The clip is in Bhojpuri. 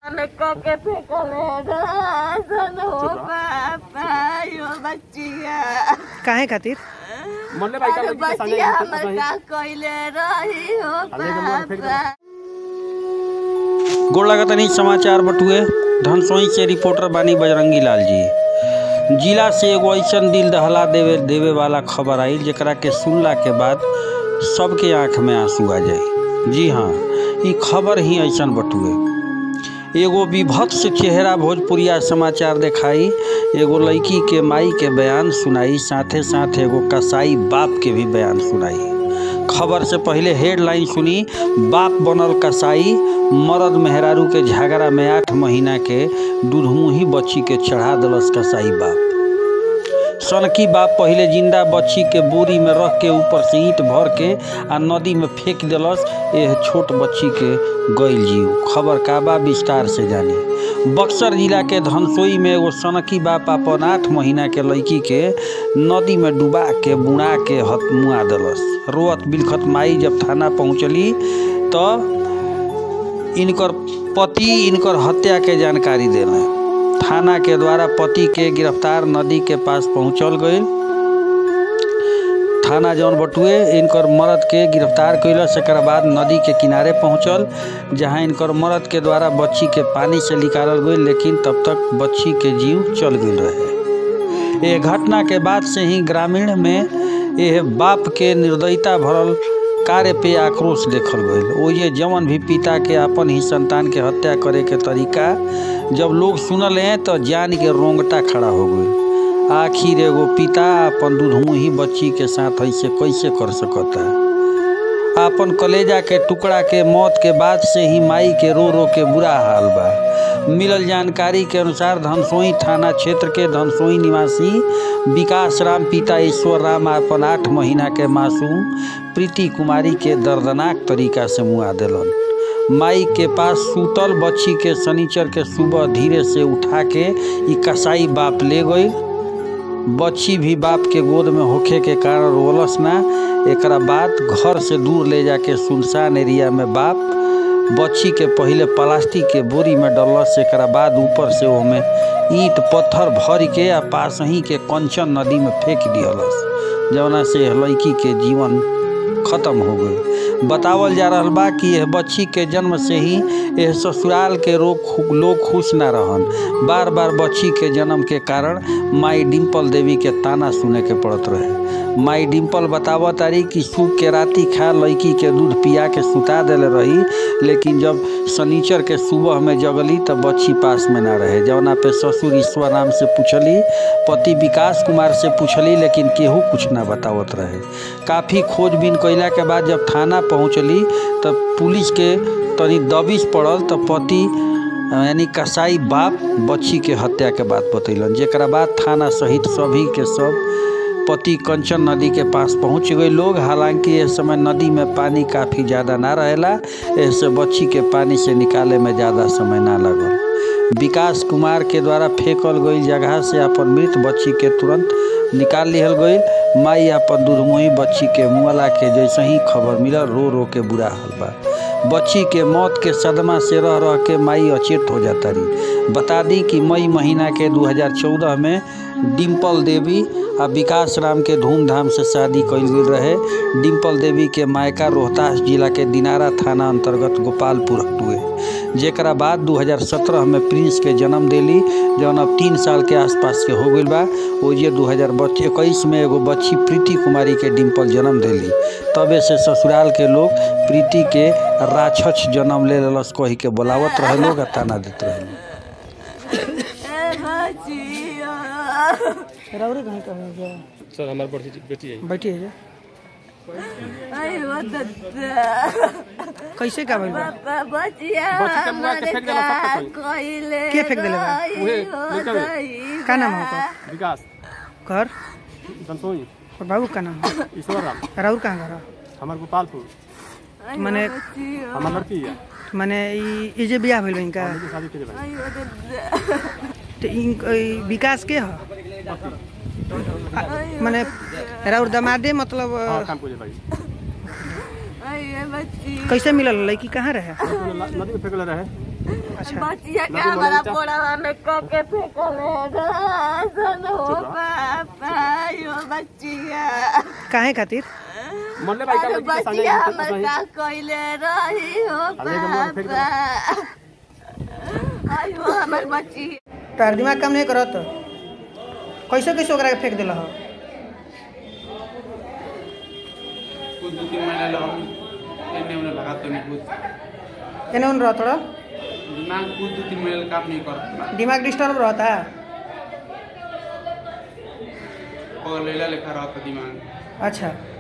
के फेंकले सन हो पापा यो बच्चिया काहे खातिर मोहल्ले भाई का अरे लड़की के सामने बच्चिया कुछ हमर नहीं का कइले रही हो अरे एकदम मोबाइल फेंक दो। पापा गोड़ लगतनी समाचार बटुए धनसोई से रिपोर्टर बानी बजरंगी लाल जी जिला से एगो ऐसन दिल दहला देवे देवे वाला खबर आई जेकरा के सुनला के बाद सबके आंख में आंसू आ जाए जी हाँ ई खबर ही ऐसन बटुए एगो विभत्स चेहरा भोजपुरिया समाचार देखाई एगो लड़की के माई के बयान सुनाई साथे साथ एगो कसाई बाप के भी बयान सुनाई खबर से पहले हेडलाइन सुनी बाप बनल कसाई मरद मेहरारू के झगड़ा में आठ महीना के दूधमुही बच्ची के चढ़ा दलस कसाई बाप सनकी बाप पहले जिंदा बच्ची के बोरी में रख के ऊपर से ईंट भर के आ नदी में फेंक दिलस यह छोट बच्ची के गईल जीव खबर का बा विस्तार से जानी बक्सर जिला के धनसोई में एगो सनकी बाप अपन आठ महीना के लड़की के नदी में डुबा के बुड़ा के हत मुआ दिलस रोअत बिलखत माई जब थाना पहुँचली तो इनकर पति इनकर हत्या के जानकारी देले थाना के द्वारा पति के गिरफ्तार नदी के पास पहुंचल गई थाना जौन बटुए इनकर मर्द के गिरफ्तार कैलस एक बाद नदी के किनारे पहुंचल जहां इनकर मर्द के द्वारा बच्ची के पानी से निकालल गई लेकिन तब तक बच्ची के जीव चल गई रहे ये घटना के बाद से ही ग्रामीण में यह बाप के निर्दयता भरल कार्य पे आक्रोश देखल गई ओये जवन भी पिता के अपन ही संतान के हत्या करे के तरीका जब लोग सुनल हैं तो जान के रोंगटा खड़ा हो गई आखिर एगो पिता अपन दूधमुही बच्ची के साथ ऐसे कैसे कर सकता है अपन कलेजा के टुकड़ा के मौत के बाद से ही माई के रो रो के बुरा हाल बा मिलल जानकारी के अनुसार धनसोई थाना क्षेत्र के धनसोई निवासी विकास राम पिता ईश्वर राम अपन आठ महीना के मासूम प्रीति कुमारी के दर्दनाक तरीका से मुआ दिलन माई के पास सूतल बच्ची के शनिचर के सुबह धीरे से उठा के ई कसाई बाप ले गई बच्ची भी बाप के गोद में होखे के कारण रोलस ना एकरा बाद घर से दूर ले जाके सुनसान एरिया में बाप बच्ची के पहले प्लास्टिक के बोरी में डलस एकरा बाद ऊपर से ओमे ईंट पत्थर भर के आ पास ही के कंचन नदी में फेंक दियलस जवना से लड़की के जीवन खत्म हो गई बतावल जा रहा बा कि यह बच्ची के जन्म से ही यह ससुराल के रोग लोग खुश ना रहन बार बार बच्ची के जन्म के कारण माई डिम्पल देवी के ताना सुने के पड़त रहे माई डिम्पल बताव तारी कि सूख के राती खा लड़की के दूध पिया के सुता देले रही लेकिन जब शनिचर के सुबह में जगली तब बच्ची पास में ना रहे जवना पे ससुर ईश्वर राम से पूछली पति विकास कुमार से पूछली लेकिन केहू कुछ ना बतावत रहे काफ़ी खोजबीन कैला के बाद जब थाना पहुँचली तब पुलिस के तनी दबिश पड़ल तब पति यानी कसाई बाप बच्ची के हत्या के बात बतैलन जेकरा बाद थाना सहित सभी के सब पति कंचन नदी के पास पहुंच गए लोग हालांकि इस समय नदी में पानी काफ़ी ज़्यादा ना रहेला ऐसे बच्ची के पानी से निकाले में ज़्यादा समय ना लगल विकास कुमार के द्वारा फेंकल गई जगह से अपन मृत बच्ची के तुरंत निकाल लिहल गई माई अपन दूधमुही बच्ची के मुआला के जैसे ही खबर मिलल रो रो के बुरा हाल बा बच्ची के मौत के सदमा से रह रह के माई अचेत हो जाता रही बता दी कि मई महीना के 2014 में डिम्पल देवी आ विकास राम के धूमधाम से शादी कल गई रहे डिम्पल देवी के मायका रोहतास जिला के दिनारा थाना अंतर्गत गोपालपुर हुए जेकरा बाद 2017 में प्रिंस के जन्म दिली जौन अब तीन साल के आसपास के हो गई बा ओजे दू हज़ार इक्कीस में एगो बच्ची प्रीति कुमारी के डिम्पल जन्म दिली तबे से ससुराल के लोग प्रीति के राक्षस जन्म ले लस कही के बोलावत रहे लोग आ ताना देते रहे लोग ए बच्चिया रौरे कहीं कहीं जा सर हमारे बड़ी बेटी है बैठी है जा अयो दत्ता कैसे का भइल बा पापा बच्चिया बच्ची के मुआ के हमारे फेंक देला का सब कुछ। कइले के फेंक देले बा? रही उहे, हो लड़का बा। दई का नाम है ओकर विकास घर धनसोई और बाबू का नाम है ईश्वर राम राउर कहाँ घर है? हमारे गोपालपुर अयो मने- बच्चिया हमार लड़की है माने ई ई जे बियाह भइल बा इनका इनकी शादी के भाई अयो दत्ता तो इन ई विकास के ह माने राउर दमादे मतलब अ, हाँ काम को भाई अयो बच्ची कैसे मिलल लड़की कहाँ रहे नदी में फेंकले रहे अच्छा बचिया के हमारा पोड़ावा में कब के फेंकले सन हो पापा यो बचिया काहे खातिर मरले भाई अरे का बचिया हमर का कइले रही हो पापा आयो हमर बची तार दिमाग काम नहीं करत कैसे कैसे ओकरा के फेंक दिल हो कुछ दो तीन महीने लगा एने उन्हें लगा तो नहीं कुछ एने उन रहत रह दिमाग कुछ दो तीन महीने काम नहीं करता दिमाग डिस्टर्ब रहता और लेला लेखा रहता दिमाग अच्छा